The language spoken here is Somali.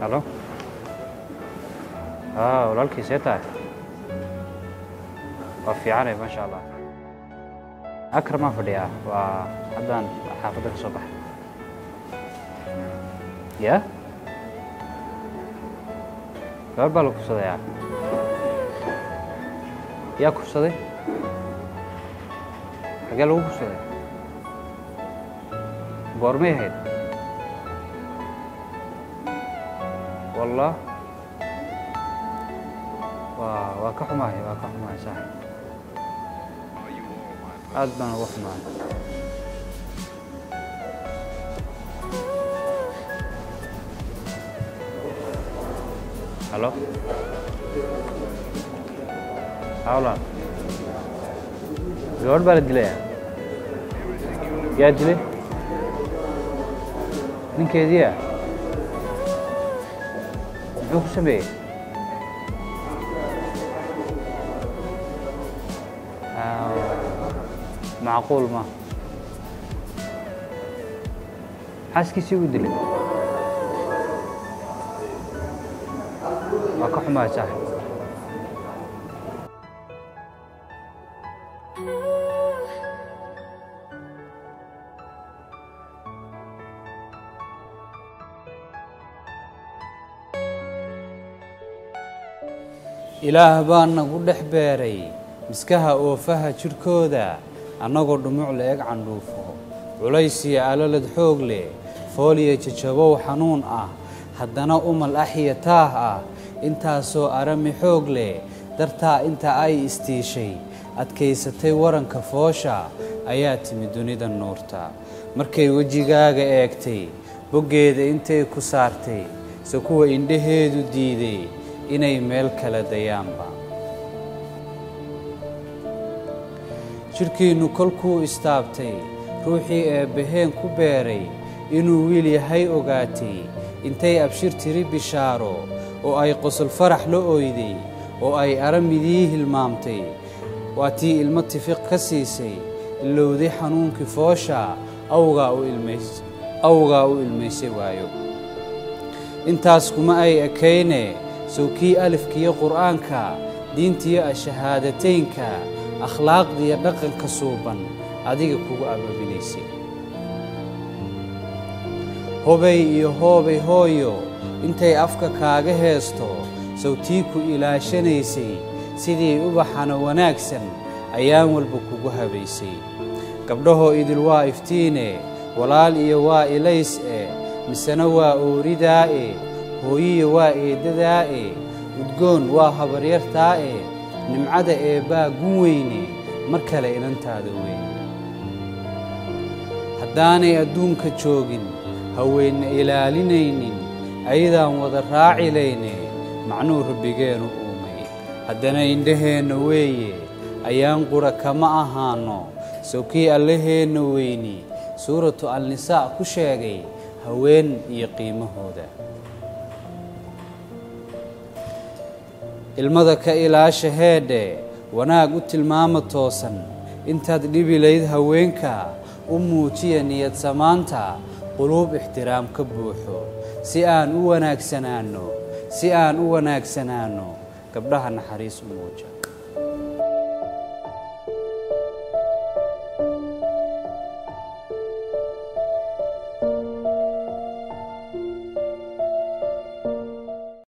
halo aa walaalkii see tahay waa fiicanay maasha allah akramaa fadhiyaa waa haddaan xaafadda ka soo baxay ya gabar baa la kufsadayaa yaa kufsaday xagee lagu kufsaday goormay ahayd wallah waa waa ka xumahay waa ka xumahay saaxib aad baan uga xumahay halo hawla gabadh baa la dilaya yaa dilay ninkeediia muxuu ku sameeyey macquul ma xaaskiisii u dilay waa ka xumahay saaxib ilaah baa nagu dhex beeray miskaha oofaha jidhkooda annagoo dhumuc la-eg candhuufo culays iyo alalad xoog leh fooliya jajabow xanuun ah haddana umal axiya taah ah intaasoo arami xoog leh dartaa inta ay istiishay adkaysatay waranka foosha ayaa timi dunida nuurta markay wejigaaga eegtay boggeeda intay ku saartay se kuwa indhaheedu diiday inay meel kala dayaanba jidhkiinnu kolkuu istaabtay ruuxii eebbaheen ku beeray inuu wiil yahay ogaatay intay abshir tiri bishaaro oo ay qosol farax la oyday oo ay aramidii hilmaamtay waa tii ilmo tifiq ka siisay ilowday xanuunkii foosha awgaa u ilmaysay waayo intaas kuma ay ekayne sowkii alifkiyo qur'aanka diintiyo ashahaadateynka akhlaaqdiyo dhaqanka suuban adiga kugu ababinaysay hobay iyo hoobay hooyo intay afka kaaga heesto sawtii ku ilaashanaysay sidii ubaxana wanaagsan ayaan walba kugu habaysay gabdhahoo idil waa iftiine walaal iyo waa ilays e misena waa ooridaa'e hooyiya waa eeddadaa'e udgoon waa habaryartaa'e nimcada eebbaa gun weyne mar kale inantaada weyn haddaanay adduunka joogin haweenna ilaalinaynin ayadaan wada raacilayne macnuu rabbigeenu uumay haddana indhaheenna weeye ayaan qura kama ahaanno sowkii allaheenna weyni suuratu alnisaa ku sheegay haween iyo qiimahooda ilmada ka ilaasha heedhe wanaag u tilmaama toosan intaad dhibi layd haweenka u muujiya niyad samaanta quluub ixtiraam ka buuxo si aan u wanaagsanaanno si aan u wanaagsanaanno gabdhaha naxariis u muuja